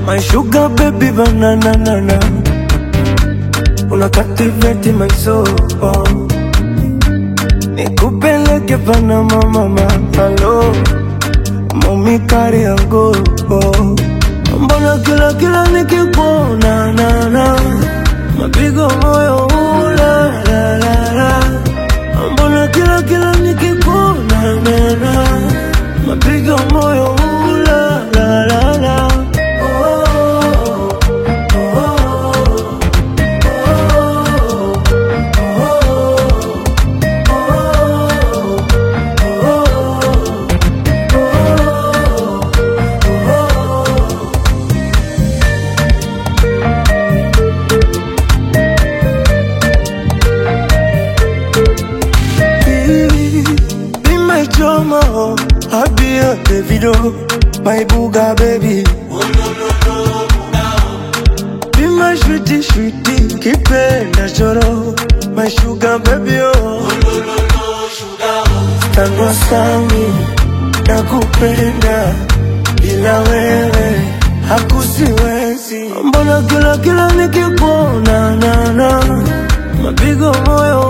My sugar baby banana nana Una captivate my soul Nikupeleke Panama mama Hello Mami kari yangu Mbona kila kila nikikuona na na Mapigo moyo ula la la la Mbona kila kila nikikuona na na Mapigo moyo ula la la la Oh, oh, Baby, Be my drama, I'll be a Davido, my booga baby. Be my sweetie, sweetie, kipenda choro, my sugar baby oh. Tangu sami, nakupenda, bila wewe hakusiwezi. Mbona kila kila nikikuona na na mapigo moyo